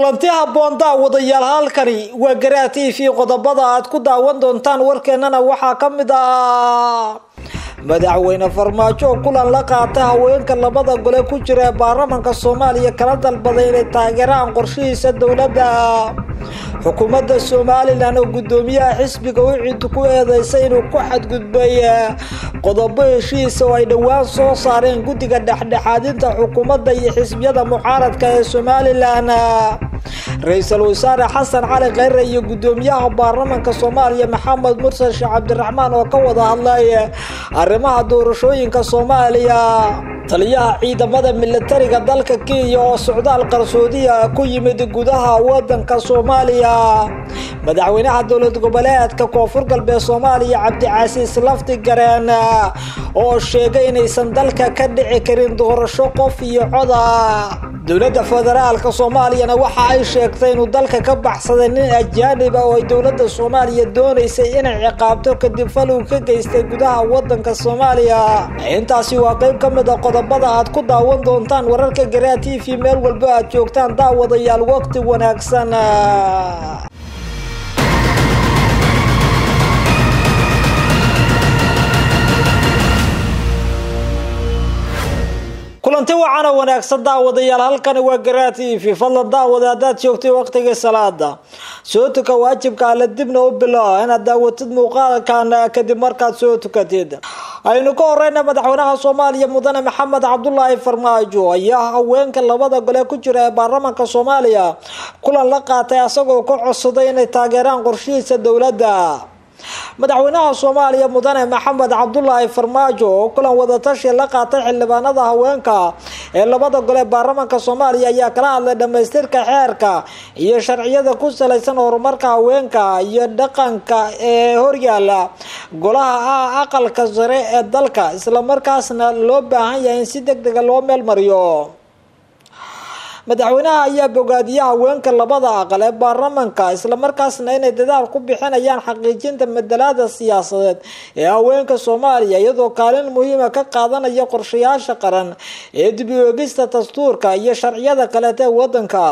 kulanti habboon daawadayaal halkani waa garaa t v qodobada aad ku daawan doontaan warkeenana waxaa ka mid ah madaxweyne farmaajo oo kulan la qaata haweenka labada gole ku jira ee baarlamanka soomaaliya kala dalbaday inay taageeraan qorshihiisa dowladda xukuumadda somalilan oo guddoomiyaha xisbiga u cid ku eedeysay inuu ku xadgudbay qodobo heshiisa oo ay dhowaan soo saareen guddiga dhexdhexaadinta xukuumadda iyo xisbiyada mucaaradka ee somalilan ra-iisul wasaare xasan cali kheyre iyo guddoomiyaha baarlamanka soomaaliya maxamed mursal sheekh cabdiraxmaan oo ka wada hadlay arrimaha doorashooyinka soomaaliya taliyaha ciidamada militariga dalka kenya oo socdaal qarsoodiya ku yimid gudaha wadanka soomaaliya madaxweynaha dowlad goboleedka koonfur galbeed soomaaliya cabdicasiis lafti gareen oo sheegay inaysan dalka ka dhici karin doorasho qof iyo coda dowladda federaalka soomaaliyana waxa ay sheegtay inuu dalka ka baxsaday nin ajaanib ah oo ay dowladda soomaaliya doonaysay inay ciqaabto kadib falow ka geystay gudaha wadanka soomaaliya intaasi waa qeyb ka mid a qodobada aad ku daawan doontaan wararka garaa t v meel walba aad joogtaan daawadayaal waqti wanaagsan kulanti wacan oo wanaagsan daawadayaal halkani waa garaa t v fadlan daawada haddaad joogtay waqtigii salaada soo tuka waajibka alle dibna u bilo inaad daawatid muuqaalkan kadib markaad soo tukatid aynu ka horeyna madaxweynaha soomaaliya mudane maxamed cabdulaahi farmaajo ayaa haweenka labada gole ku jira ee baarlamanka soomaaliya kulan la qaatay asagoo ka codsaday inay taageeraan qorshihiisa dowladda madaxweynaha soomaaliya mudane maxamed cabdulaahi farmaajo oo kulan wadatashi la qaatay xildhibaanada haweenka ee labada gole baarlamanka soomaaliya ayaa kala hadlay dhamaystirka xeerka iyo sharciyada ku salaysan horumarka haweenka iyo dhaqanka ee horyaala golaha ah aqalka sare ee dalka islamarkaasna loo baahan yahay in si deg dega loo meel mariyo madaxweynaha ayaa bogaadiya haweenka labada aqal ee baarlamanka islamarkaasna inay dadaal ku bixinayaan xaqiijinta madalaada siyaasadeed ee haweenka soomaaliya iyadoo kaalin muhiima ka qaadanaya qorshayaasha qaran ee dib u eegista dastuurka iyo sharciyada kaleeta ee wadanka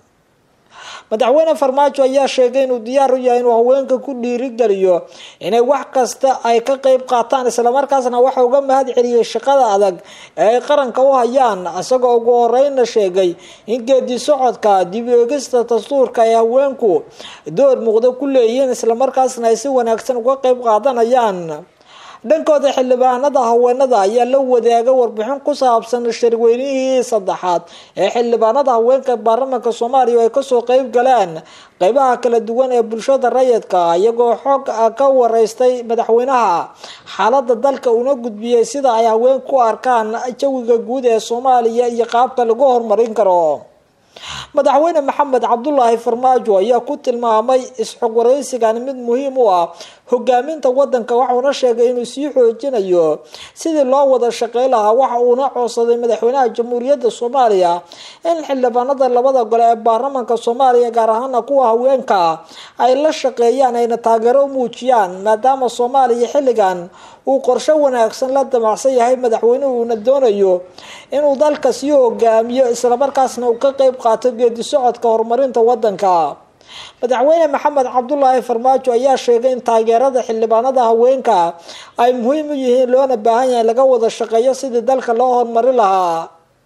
madaxweyne farmaajo ayaa sheegay inuu diyaar u yahay inuu haweenka ku dhiirigeliyo inay wax kasta ay ka qeyb qaataan islamarkaasna waxa uga mahad celiyay shaqada adag ee ay qaranka u hayaan isagoo ugu horeyna sheegay in geedi socodka dib u eegista dastuurka ay haweenku door muuqda ku leeyihiin islamarkaasna ay si wanaagsan uga qeyb qaadanayaan dhankooda xildhibaanada haweenada ayaa la wadaaga warbixin ku saabsan shirweynihii saddexaad ee xildhibaanada haweenka baarlamanka soomaaliya oo ay kasoo qeyb galeen qeybaha kala duwan ee bulshada rayidka iyagoo xog ka wareystay madaxweynaha xaalada dalka una gudbiyey sida ay haweenku u arkaan jawiga guud ee soomaaliya iyo qaabka lagu horumarin karo madaxweyne maxamed cabdulaahi farmaajo ayaa ku tilmaamay isxog wareysigan mid muhiim u ah hogaaminta wadanka waxuuna sheegay inuu sii xoojinayo sidii loo wada shaqey lahaa waxa uuna codsaday madaxweynaha jamhuuriyadda soomaaliya in xildhibaanada labada gole ee baarlamanka soomaaliya gaar ahaana kuwa haweenka ay la shaqeeyaan ayna taageero u muujiyaan maadaama soomaaliya xilligan uu qorsho wanaagsan la damacsan yahay madaxweynuhuuna doonayo inuu dalka sii hogaamiyo islamarkaasna uu ka qeyb qaato geedi socodka horumarinta wadanka madaxweyne maxamed cabdulaahi farmaajo ayaa sheegay in taageerada xildhibaanada haweenka ay muhiim u yihiin loona baahan yahay laga wada shaqeeyo sidii dalka loo horumari lahaa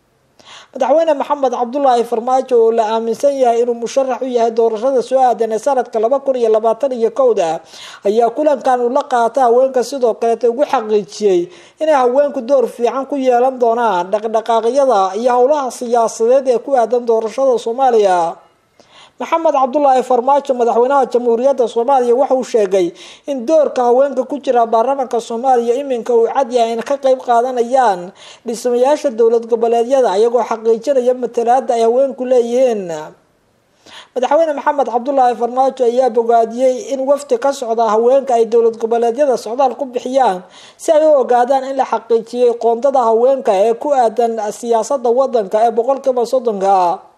madaxweyne maxamed cabdulaahi farmaajo oo la aaminsan yahay inuu musharax u yahay doorashada soo aadan ee sanadka laba kun iyo labaatan iyo kowda ayaa kulankan uu la qaata haweenka sidoo kaleeta ugu xaqiijiyey inay haweenku door fiican ku yeelan doonaan dhaqdhaqaaqyada iyo howlaha siyaasadeed ee ku aadan doorashada soomaaliya maxamed cabdulaahi farmaajo madaxweynaha jamhuuriyadda soomaaliya waxauu sheegay in doorka haweenka ku jira baarlamanka soomaaliya iminka uu cad yahay in ka qeyb qaadanayaan dhismayaasha dowlad goboleedyada iyagoo xaqiijinaya matalaada ay haweenku leeyihiin madaxweyne maxamed cabdulaahi farmaajo ayaa bogaadiyey in wafdi ka socda haweenka ay dowlad goboleedyada socdaal ku bixiyaan si ay u ogaadaan in la xaqiijiyey qoondada haweenka ee ku aadan siyaasada wadanka ee boqolkiiba soddonka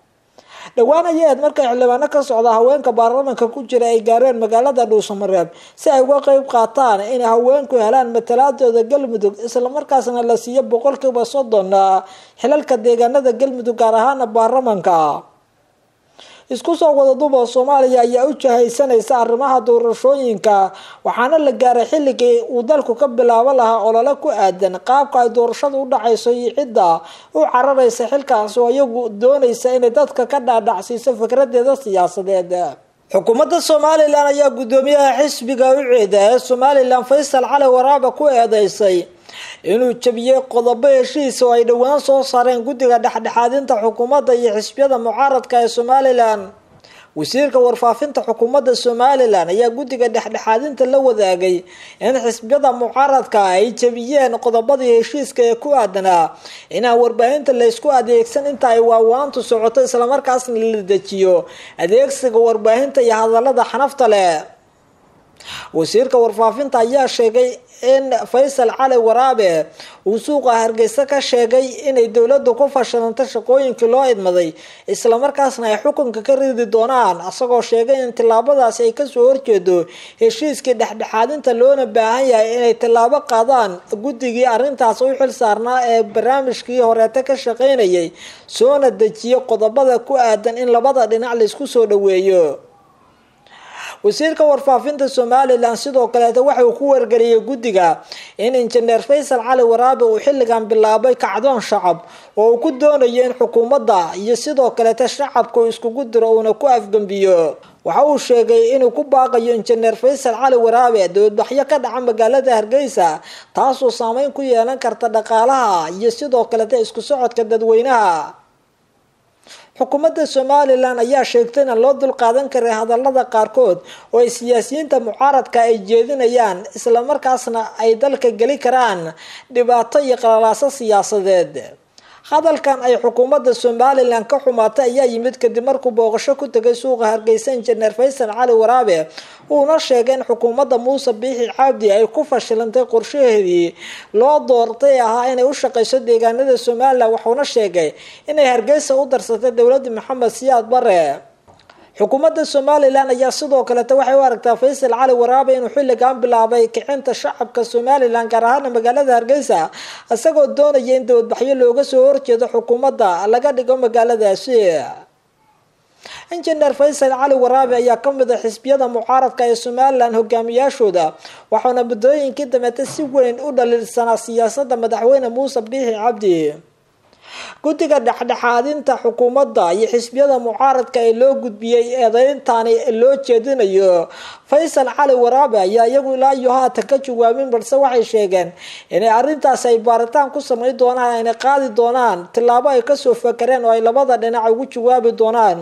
dhowaan ayaed markay xildhibaano ka socda haweenka baarlamanka ku jira ay gaareen magaalada dhuusamareeb si ay uga qeyb qaataan inay haweenku helaan matalaadooda galmudug islamarkaasna la siiyo boqolkiiba soddon xilalka deegaanada galmudug gaar ahaana baarlamanka isku soo wada duba soomaaliya ayaa u jahaysanaysa arrimaha doorashooyinka waxaana la gaaray xilligii uu dalku ka bilaabo lahaa olole ku aadan qaabka ay doorashadu u dhacayso iyo cidda u cararaysa xilkaasi oo iyagu doonaysa inay dadka ka dhaadhacsiiso fikradeeda siyaasadeed xukuumadda somalilan ayaa guddoomiyaha xisbiga u ceeda ee somalilan faysal cali waraaba ku eedeysay inuu jabiyey qodobo heshiis oo ay dhowaan soo saareen guddiga dhexdhexaadinta xukuumadda iyo xisbiyada mucaaradka ee somalilan wasiirka warfaafinta xukuumadda somalilan ayaa guddiga dhexdhexaadinta la wadaagay in xisbiyada mucaaradka ay jabiyeen qodobadii heshiiska ee ku aadanaa inaan warbaahinta laysku adeegsan inta ay waawaantu socoto islamarkaasna la dejiyo adeegsiga warbaahinta iyo hadalada xanafta leh wasiirka warfaafinta ayaa sheegay in faysal cali waraabe uu suuqa hargeysa ka sheegay inay dowladdu ku fashilantay shaqooyinkii loo idmaday islamarkaasna ay xukunka ka ridi doonaan isagoo sheegay in tillaabadaasi ay kasoo horjeedo heshiiskii dhexdhexaadinta loona baahan yahay inay tillaabo qaadaan guddigii arrintaas u xil saarnaa ee barnaamijkii horeete ka shaqeynayay soona dejiyo qodobada ku aadan in labada dhinac laysku soo dhaweeyo wasiirka warfaafinta somalilan sidoo kaleeta waxa uu ku wargeliyay guddiga in injineer faysal cali waraabe uu xilligan bilaabay kacdoon shacab oo uu ku doonayo in xukuumadda iyo sidoo kaleeta shacabka uu iskugu diro uuna ku afgembiyo waxa uu sheegay inuu ku baaqayo injineer faysal cali waraabe dowladbaxyo ka dhaca magaalada hargeysa taasoo saameyn ku yeelan karta dhaqaalaha iyo sidoo kaleeta isku socodka dadweynaha xukuumadda somalilan ayaa sheegtay inaan loo dulqaadan karay hadalada qaarkood oo ay siyaasiyiinta mucaaradka ay jeedinayaan islamarkaasna ay dalka geli karaan dhibaato iyo qalalaaso siyaasadeed hadalkan ay xukuumadda somalilan ka xumaatay ayaa yimid kadib markuu booqasho ku tegay suuqa hargeysa injineer faysal cali waraabe uuna sheegay in xukuumadda muuse biixi cabdi ay ku fashilantay qorshaheedii loo doortay ahaa inay u shaqeyso deegaanada somalilan wuxuuna sheegay inay hargeysa u darsatay dowladda maxamed siyaad bare xukuumadda somalilan ayaa sidoo kaleta waxay u aragtaa faysal cali waraabe inuu xilligan bilaabay kicinta shacabka somalilan gaar ahaana magaalada hargeysa isagoo doonaya in dowladbaxyo looga soo horjeedo xukuumadda laga dhigo magaaladaasi injineer faysal cali waraabe ayaa kamid a xisbiyada mucaaradka ee somalilan hogaamiyaashooda waxauna muddooyinkii dameete si weyn u dhaliilsanaa siyaasada madaxweyne muuse biixi cabdi guddiga dhexdhexaadinta xukuumadda iyo xisbiyada mucaaradka ee loo gudbiyey eedeyntani loo jeedinayo faysal cali waraabe ayaa iyagu ilaa iyo haatan ka jawaabin balse waxay sheegeen inay arrintaasi ay baaritaan ku samayn doonaan ayna qaadi doonaan tillaabo ay kasoo fakareen oo ay labada dhinac ugu jawaabi doonaan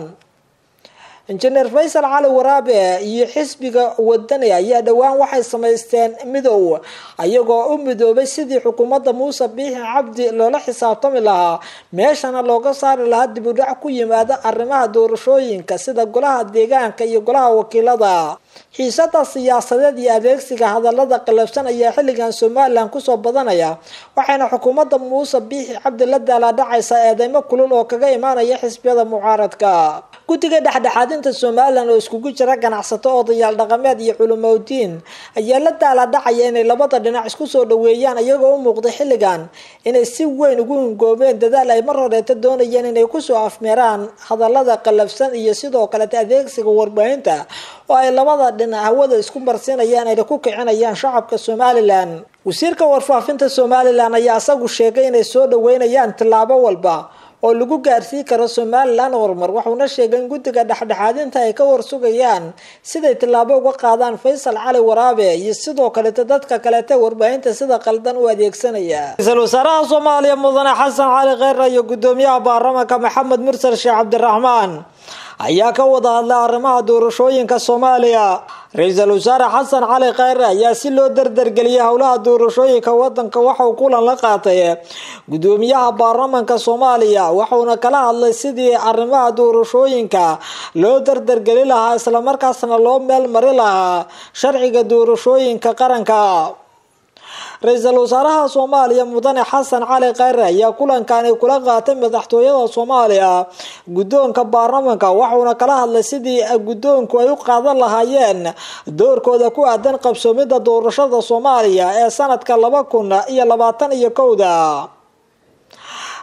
injineer faysal cali waraabe iyo xisbiga wadani ayaa dhowaan waxay samaysteen midow ayagoo u midoobay sidii xukuumadda muuse biixi cabdi loola xisaabtami lahaa meeshana looga saari lahaa dib u dhac ku yimaada arrimaha doorashooyinka sida golaha deegaanka iyo golaha wakiilada xiisada siyaasadeed iyo adeegsiga hadalada qalabsan ayaa xilligan somalilan kusoo badanaya waxayna xukuumadda muuse biixi cabdi la daalaadhacaysaa eedeymo kulul oo kaga imaanaya xisbiyada mucaaradka guddiga dhexdhexaadinta somalilan oo iskugu jira ganacsato odayaal dhaqameed iyo culimaudiin ayaa la daalaadhacaya inay labada dhinac isku soo dhaweeyaan iyagoo u muuqday xilligan inay si weyn ugu hungoobeen dadaal ay mar horeeta doonayeen inay kusoo afmeeraan hadalada qalabsan iyo sidoo kaleta adeegsiga warbaahinta oo ay labada dhinac hawada isku marsinayaan ayna ku kicinayaan shacabka somalilan wasiirka warfaafinta somalilan ayaa isagu sheegay inay soo dhaweynayaan tillaabo walba oo lagu gaarsiin karo somalilan horumar wuxuuna sheegay in guddiga dhexdhexaadinta ay ka warsugayaan siday tillaabo uga qaadaan faysal cali waraabe iyo sidoo kaleeta dadka kaleeta warbaahinta sida qaldan u adeegsanaya ra-iisul wasaaraha soomaaliya mudane xasan cali kheyre iyo guddoomiyaha baarlamaanka maxamed mursal sheekh cabdiraxmaan ayaa ka wada hadlay arrimaha doorashooyinka soomaaliya ra-iisul wasaare xasan cali kheyre ayaa si loo dardargeliyay howlaha doorashooyinka wadanka waxauu kulan la qaatay gudoomiyaha baarlamaanka soomaaliya waxauna kala hadlay sidii arrimaha doorashooyinka loo dardargeli lahaa islamarkaasna loo meel mari lahaa sharciga doorashooyinka qaranka ra-iisul wasaaraha soomaaliya mudane xasan cali kheyre ayaa kulankaani kula qaatay madaxtooyada soomaaliya guddoonka baarlamaanka waxauna kala hadlay sidii guddoonku ay u qaadan lahaayeen doorkooda ku aadan qabsoomida doorashada soomaaliya ee sanadka laba kun iyo labaatan iyo kowda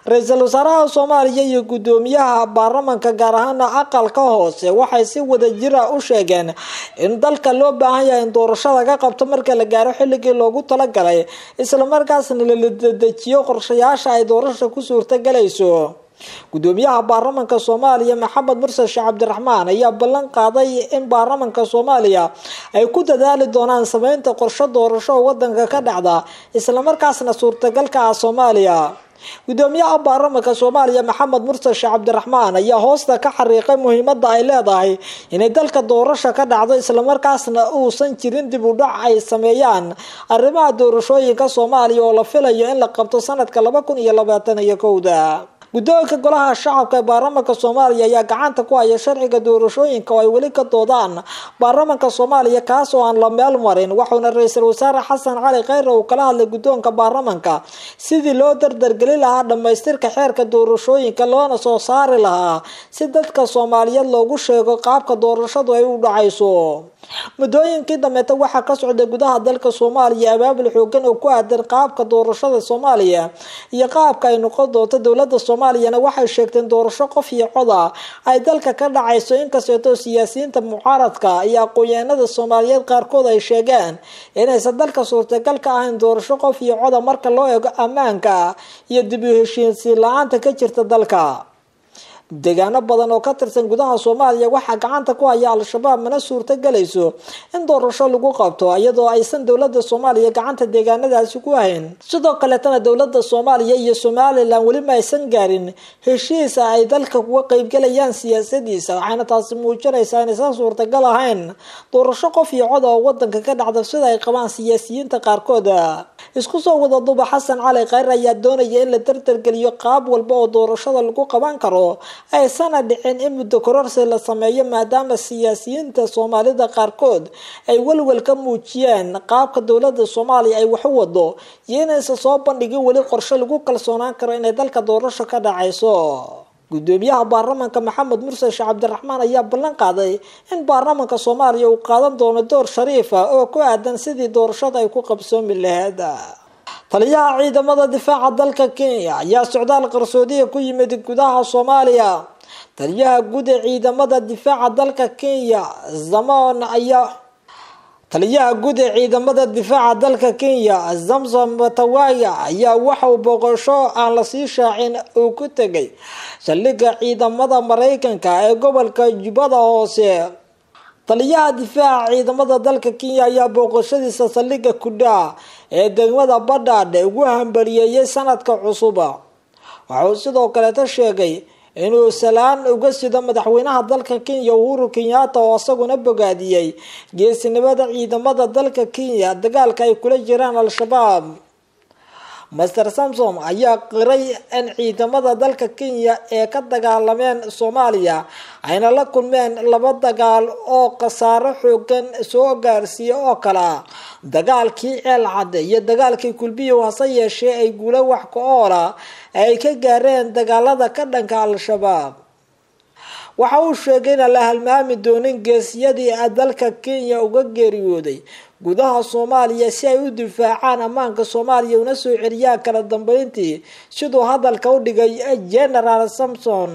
ra-iisul wasaaraha soomaaliya iyo guddoomiyaha baarlamanka gaar ahaana aqalka hoose waxay si wada jira u sheegeen in dalka loo baahan yahay in doorashada ka qabto marka la gaaro xilligii loogu talagalay islamarkaasna la dedejiyo qorshayaasha ay doorasha ku suurtogalayso guddoomiyaha baarlamanka soomaaliya maxamed mursal sheekh cabdiraxmaan ayaa ballan qaaday in baarlamanka soomaaliya ay ku dadaali doonaan sameynta qorsho doorasho oo wadanka ka dhacda islamarkaasna suurtagalka ah soomaaliya guddoomiyaha baarlamanka soomaaliya maxamed mursal sheekh cabdiraxmaan ayaa hoosta ka xariiqay muhiimada ay leedahay inay dalka doorasha ka dhacdo islamarkaasna uusan jirin dib u dhac ay sameeyaan arrimaha doorashooyinka soomaaliya oo la filayo in la qabto sanadka laba kun iyo labaatan iyo kowda guddoonka golaha shacabka ee baarlamanka soomaaliya ayaa gacanta ku haya sharciga doorashooyinka oo ay weli ka doodaan baarlamanka soomaaliya kaas oo aan la meel marin waxauna ra-iisul wasaare xasan cali kheyre uu kala hadlay guddoonka baarlamanka sidii loo dardargeli lahaa dhammaystirka xeerka doorashooyinka loona soo saari lahaa si dadka soomaaliyeed loogu sheego qaabka doorashadu ay u dhacayso muddooyinkii dambeeta waxaa ka socday gudaha dalka soomaaliya abaabul xoogan oo ku aadan qaabka doorashada soomaaliya iyo qaabka ay noqon doonto dowlada soomaaliyana waxay sheegteen doorasho qof iyo cod ah ay dalka ka dhacayso inkasteetoo siyaasiyiinta mucaaradka iyo aqoon-yahanada soomaaliyeed qaarkood ay sheegeen inaysan dalka suurtagal ka ahayn doorasho qof iyo coda marka loo eego ammaanka iyo dib u heshiisiin la-aanta ka jirta dalka deegaano badan oo ka tirsan gudaha soomaaliya waxaa gacanta ku haya al-shabaab mana suurto galayso in doorasho lagu qabto iyadoo aysan dowlada soomaaliya gacanta deegaanadaasi ku hayn sidoo kaleetana dowlada soomaaliya iyo somalilan weliba aysan gaarin heshiisa ay dalka kuga qeybgalayaan siyaasadiisa waxayna taasi muujinaysaa inaysan suurtagal ahayn doorasho qof iyo cod oo wadanka ka dhacda sida ay qabaan siyaasiyiinta qaarkood isku soo wada duba xasan cali kheyr ayaa doonaya in la dardargeliyo qaab walba oo doorashada lagu qaban karo aysana dhicin in muddo kororsi la sameeyo maadaama siyaasiyiinta soomaalida qaarkood ay welwel ka muujiyeen qaabka dowlada soomaaliya ay wax u wado iyo inaysan soo bandhigin weli qorshe lagu kalsoonaan karo inay dalka doorasho ka dhacayso guddoomiyaha baarlamanka maxamed mursal sheekh cabdiraxmaan ayaa ballan qaaday in baarlamanka soomaaliya uu qaadan doono door shariifa oo ku aadan sidii doorashada ay ku qabsoomi lahayd taliyaha ciidamada difaaca dalka kenya ayaa socdaal qarsoodiya ku yimid gudaha soomaaliya taliyaha guud ee ciidamada difaaca dalka kenya zamon ayaa taliyaha guud ee ciidamada difaaca dalka kenya zamsom matawaya ayaa waxa uu booqasho aan lasii shaacin uu ku tegay saldhigga ciidamada mareykanka ee gobolka jubbada hoose taliyaha difaaca ciidamada dalka kenya ayaa booqashadiisa saldhigga kudha ee degmada badhaadhe ugu hambaliyeeyay sanadka cusuba waxauu sidoo kaleeta sheegay inuu salaan uga sido madaxweynaha dalka kenya uhuru kenyatta oo isaguna bogaadiyey geesinimada ciidamada dalka kenya dagaalka ay kula jiraan al-shabaab master samsom ayaa qiray in ciidamada dalka kenya ee ka dagaalameen soomaaliya ayna la kulmeen laba dagaal oo khasaaro xoogan soo gaarsiiya oo kale ah dagaalkii ceel cadde iyo dagaalkii kulbiyow hase yeeshee ay guulo wax ka oola ay ka gaareen dagaalada ka dhanka al-shabaab waxa uu sheegay inaan la halmaami doonin geesiyadii dalka kenya uga geeriyooday gudaha soomaaliya si ay u difaacaan ammaanka soomaaliya una soo celiyaan kala dambeyntii siduu hadalka u dhigay generaal samson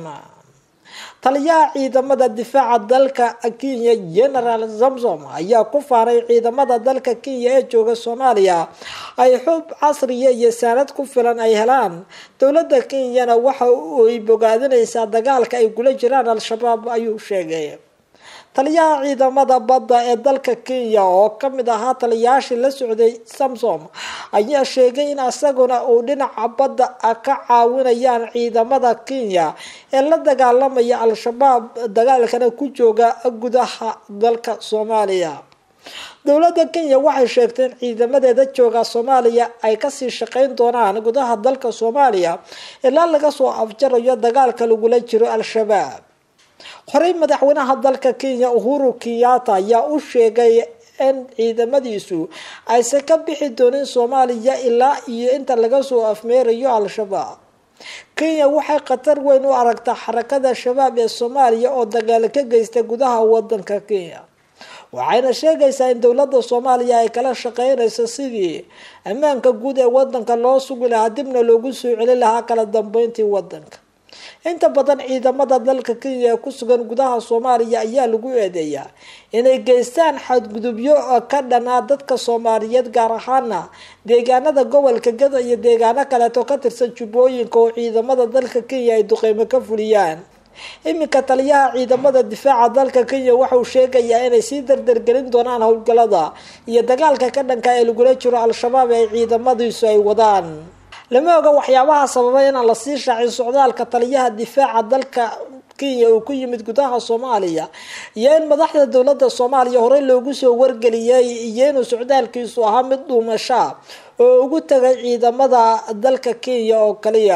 taliyaha ciidamada difaaca dalka kenya generaal samsom ayaa ku faanay ciidamada dalka kenya ee jooga soomaaliya ay xub casriya iyo saanad ku filan ay helaan dowlada kenyana waxa ay bogaadinaysaa dagaalka ay kula jiraan al-shabaab ayuu sheegay taliyaha ciidamada badda ee dalka kenya oo kamid ahaa taliyayaashii la socday samsom ayaa sheegay in isaguna uu dhinaca badda ka caawinayaan ciidamada kenya ee la dagaalamaya al-shabaab dagaalkana ku jooga gudaha dalka soomaaliya dowlada kenya waxay sheegtay in ciidamadeeda jooga soomaaliya ay kasii shaqeyn doonaan gudaha dalka soomaaliya ilaa laga soo afjarayo dagaalka lagula jiro al-shabaab horey madaxweynaha dalka kenya uhuru kenyatta ayaa u sheegay in ciidamadiisu aysan ka bixi doonin soomaaliya ilaa iyo inta laga soo afmeerayo al-shabaab kenya waxay khatar weyn u aragtaa xarakada shabaab ee soomaaliya oo dagaalo ka geysta gudaha wadanka kenya waxayna sheegaysaa in dowladda soomaaliya ay kala shaqeynayso sidii ammaanka guud ee wadanka loo sugi lahaa dibna loogu soo celi lahaa kala dambeyntii wadanka inta badan ciidamada dalka kenya ee ku sugan gudaha soomaaliya ayaa lagu eedeeyaa inay geystaan xadgudubyo ka dhanaa dadka soomaaliyeed gaar ahaana deegaanada gobolka gada iyo deegaano kaleeto ka tirsan jubbooyinka oo ciidamada dalka kenya ay duqeymo ka fuliyaan iminka taliyaha ciidamada difaaca dalka kenya waxauu sheegayaa inay sii dardargelin doonaan howlgalada iyo dagaalka ka dhanka ee lagula jiro al-shabaab ee ciidamadiisu ay wadaan lama oga waxyaabaha sababay inaan lasii shaacin socdaalka taliyaha difaaca dalka kenya uu ku yimid gudaha soomaaliya iyo in madaxda dowladda soomaaliya horey loogu soo wargeliyay iyo inuu socdaalkiisu ahaa mid dhuumasha oo ugu tagay ciidamada dalka kenya oo kaliya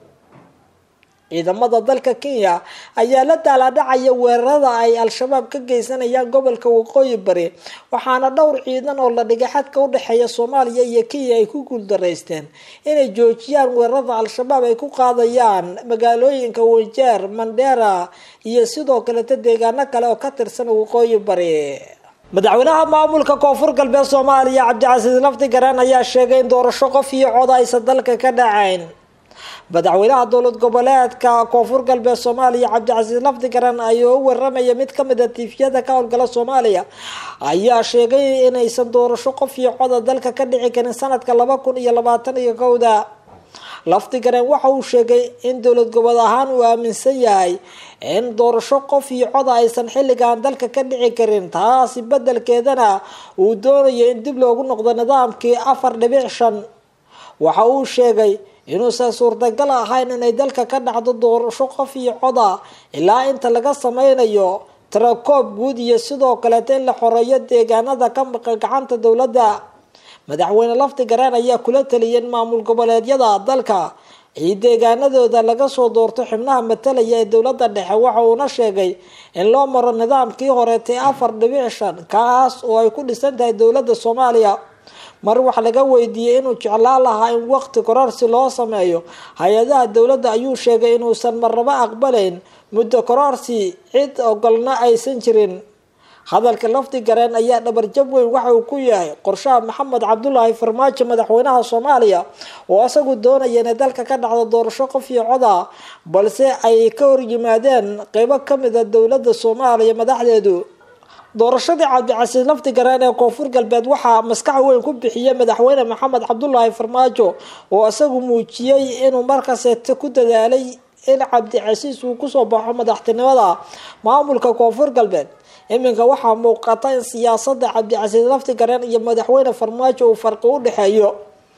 ciidamada dalka kenya ayaa la daalaadhacaya weerarada ay al-shabaab ka geysanayaan gobolka waqooyi bari waxaana dhowr ciidan oo la dhigay xadka udhexeeya soomaaliya iyo kenya ay ku guuldaraysteen inay joojiyaan weerarada al-shabaab ay ku qaadayaan magaalooyinka wanjeer mandheera iyo sidoo kaleta deegaano kale oo ka tirsan waqooyi bari madaxweynaha maamulka koonfur galbeed soomaaliya cabdicasiis lafti garaan ayaa sheegay in doorasho qof iyo cod aysan dalka ka dhacayn madaxweynaha dowlad goboleedka koonfur galbeed soomaaliya cabdicasiis lafdi garan ayoo u waramaya mid kamid a tiifiyada ka howlgala soomaaliya ayaa sheegay inaysan doorasho qof iyo coda dalka ka dhici karin sanadka laba kun iyo labaatan iyo kowda lafdi garan waxa uu sheegay in dowlad gobol ahaan uu aaminsan yahay in doorasho qof iyo coda aysan xilligan dalka ka dhici karin taasi bedelkeedana uu doonayo in dib loogu noqdo nidaamkii afar dhibic shan waxa uu sheegay inuusan suurtagal ahayn inay dalka ka dhacdo doorasho qof iyo coda ilaa inta laga sameynayo tirakoob guud iyo sidoo kaleeta in la xoreeyo deegaanada ka maqan gacanta dowladda madaxweyne lafti gareen ayaa kula taliyay in maamul goboleedyada dalka iyo deegaanadooda laga soo doorto xubnaha matalaya ee dowladda dhexe waxa uuna sheegay in loo maro nidaamkii horeetay afar dhibic shan kaas oo ay ku dhisan tahay dowladda soomaaliya mar wax laga weydiiyey inuu jeclaan lahaa in waqti kororsi loo sameeyo hay-adaha dowladda ayuu sheegay inuusan marnabo aqbalayn muddo kororsi cid ogolna aysan jirin hadalka lafdi gareen ayaa dhabarjab weyn waxa uu ku yahay qorshaha maxamed cabdulaahi farmaajo madaxweynaha soomaaliya oo isagu doonaya inay dalka ka dhacdo doorasho qof iyo coda balse ay ka horyimaadeen qeybo kamida dowladda soomaaliya madaxdeedu doorashadii cabdicasiis lafti gareen ee koonfur galbeed waxaa maskax weyn ku bixiyay madaxweyne maxamed cabdulaahi farmaajo oo isagu muujiyey inuu markaseete ku dadaalay in cabdicasiis uu kusoo baxo madaxtinimada maamulka koonfur galbeed iminka waxaa muuqata in siyaasada cabdicasiis lafti gareen iyo madaxweyne farmaajo uu farqi u dhexeeyo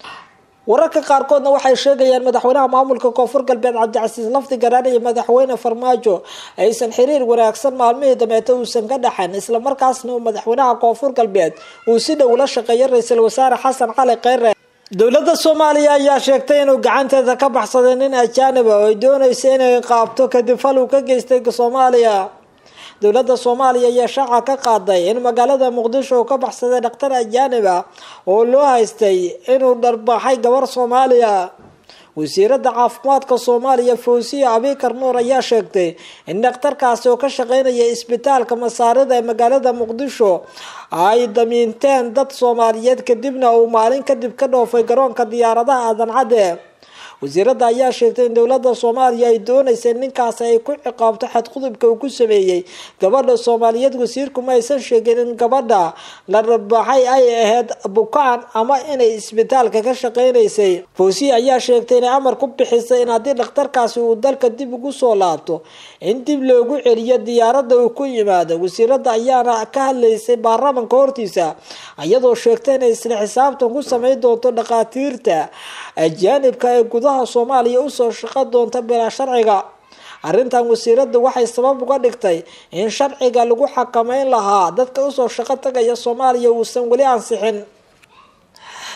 wararka qaarkoodna waxay sheegayaan madaxweynaha maamulka koonfur galbeed cabdicasiis lafdi garaan iyo madaxweyne farmaajo aysan xiriir wanaagsan maalmihii dameete uusan ka dhaxan islamarkaasna uu madaxweynaha koonfur galbeed uu si dhow la shaqeeyo ra-iisul wasaare xasan cali kheyre dowladda soomaaliya ayaa sheegtay inuu gacanteeda ka baxsaday nin ajaaniba oo ay doonaysa inay qaabto kadib fal uu ka geystay soomaaliya dowladda soomaaliya ayaa shaaca ka qaaday in magaalada muqdisho uu ka baxsaday dhakhtar ajaanib ah oo loo haystay inuu dharbaaxay gabar soomaaliya wasiirada caafimaadka soomaaliya fawsiya abikar nuur ayaa sheegtay in dhakhtarkaasi oo ka shaqeynaya isbitaalka masaarida ee magaalada muqdisho ay damiinteen dad soomaaliyeed kadibna uu maalin kadib ka dhoofay garoonka diyaaradaha aadan cadde wasiirada ayaa sheegtay in dowlada soomaaliya ay doonaysa ninkaasi ay ku ciqaabto xadqudubka uu ku sameeyey gabadha soomaaliyeed wasiirku ma aysan sheegin in gabadha la rabaxay ay ahayd bukaan ama inay isbitaalka ka shaqeynaysay fawsiya ayaa sheegtay inay amar ku bixisay in haddii dhakhtarkaasi uu dalka dib ugu soo laabto in dib loogu celiyo diyaarada uu ku yimaado wasiirada ayaana ka hadlaysay baarlamanka hortiisa iyadoo sheegtay inay isla xisaabtan ku sameyn doonto dhakhaatiirta ajaanibka ee gudaha soomaaliya usoo shaqo doonta bilaa sharciga arrintan wasiirada waxay sabab uga dhigtay in sharciga lagu xakameyn lahaa dadka usoo shaqo tagaya soomaaliya uusan weli ansixin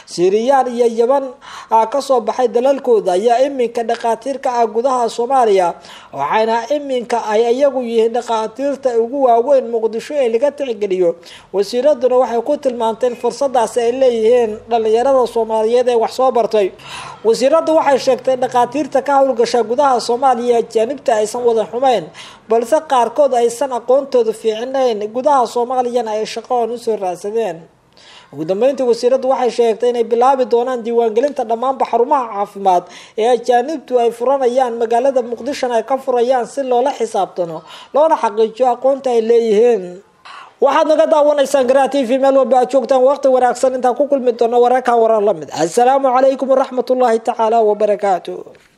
siiriyaan iyo yaban kasoo baxay dalalkooda ayaa iminka dhakhaatiirka ah gudaha soomaaliya waxayna iminka ay iyagu yihiin dhakhaatiirta ugu waaweyn muqdisho ee laga tixgeliyo wasiiraduna waxay ku tilmaamteen fursadaasi ay leeyihiin dhalinyarada soomaaliyeed ee wax soo bartay wasiiradu waxay sheegtay dhakhaatiirta ka howlgasha gudaha soomaaliya ajaanibta aysan wada xumeyn balse qaarkood aysan aqoontooda fiicinayn gudaha soomaaliyana ay shaqoon usoo raadsadeen ugu dambeyntii wasiiradu waxay sheegtay inay bilaabi doonaan diiwaangelinta dhammaanba xarumaha caafimaad ee ajaanibtu ay furanayaan magaalada muqdishona ay ka furayaan si loola xisaabtano loona xaqiijiyo aqoonta ay leeyihiin waxaad naga daawanaysaan garaa t v meel walba aad joogtaan waqti wanaagsan intaan ku kulmi doono wararkan warar la mid assalaamu calaykum waraxmat ullaahi tacaala wabarakaatu